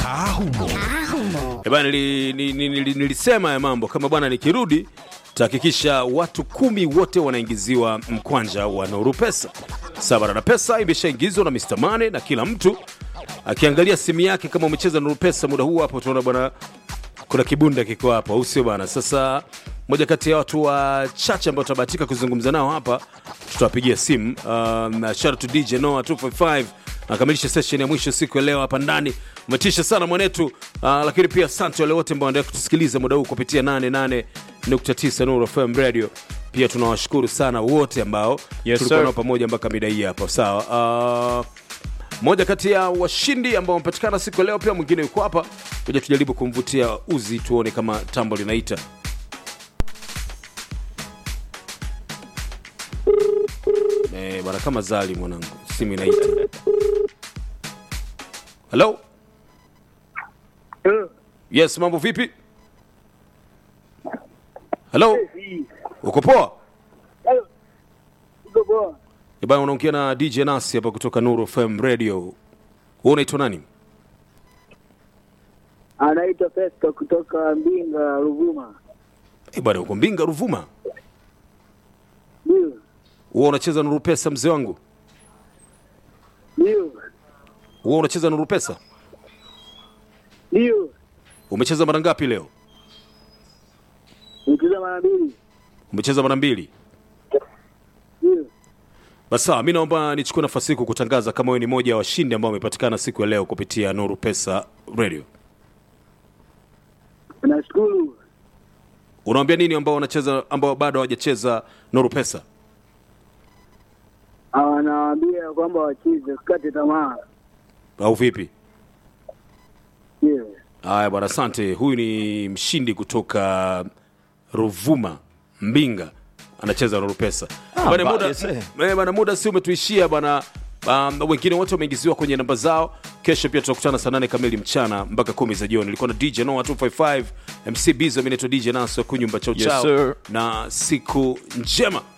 kaa humo Eh bana, nili, nili, nili, nilisema ya mambo kama bwana, nikirudi tahakikisha watu kumi wote wanaingiziwa mkwanja wa Nuru Pesa. Sabara na pesa imeshaingizwa na Mr. Mane na kila mtu akiangalia simu yake. Kama umecheza Nuru Pesa muda huu hapo, utaona bwana kuna kibunda kiko hapo, au sio bwana? Sasa moja kati ya watu wachache ambao tutabahatika kuzungumza nao hapa, tutawapigia simu. Um, shout out to DJ Noah 255 akamilisha session ya mwisho siku ya leo hapa ndani. Umetisha sana mwanetu. Uh, lakini pia asante wale wote ambao wanaendelea kutusikiliza muda huu kupitia 88.9 Nuru FM Radio. Pia tunawashukuru sana wote ambao Yes, tulikuwa sir. nao pamoja mpaka mida hii hapa. Sawa. Uh, moja kati ya washindi ambao wamepatikana siku ya leo, pia mwingine yuko hapa. Kuja tujaribu kumvutia uzi, tuone kama tambo linaita. Eh, bwana kama zali mwanangu, simu inaita. Hello? Yes, mambo vipi? Hello? Uko poa? Eh, bwana unaongea na DJ Nasi hapa kutoka Nuru FM Radio. Wewe unaitwa nani? Anaitwa Festo kutoka Mbinga, Ruvuma. Eh, bwana uko Mbinga Ruvuma. Ndio, Wewe unacheza Nuru Pesa mzee wangu? ndio, Wewe unacheza Nuru Pesa? ndio. Umecheza mara ngapi leo? Nikiza mara mbili. Umecheza mara mbili. Ndio. Basi sawa, mi naomba nichukue nafasi hii kukutangaza kama wewe ni moja ya washindi ambao wamepatikana siku ya leo kupitia Nuru Pesa Radio. Nashukuru. Unawaambia nini ambao wanacheza ambao bado hawajacheza Nuru Pesa? Anawaambia kwamba wacheze, usikate tamaa. Au vipi? Ndio. Haya bwana, asante. Huyu ni mshindi kutoka Ruvuma, Mbinga, anacheza Nuru Pesa. Bwana, ba- muda, yes, eh. eh, bwana, muda si umetuishia bwana. Um, wengine wote wameingiziwa kwenye namba zao. Kesho pia tutakutana saa nane kamili mchana mpaka kumi za jioni. Ilikuwa na DJ Noah 255 MC Bizo, mimi naitwa DJ Naso kunyumba chao Yes, chao, sir. na siku njema.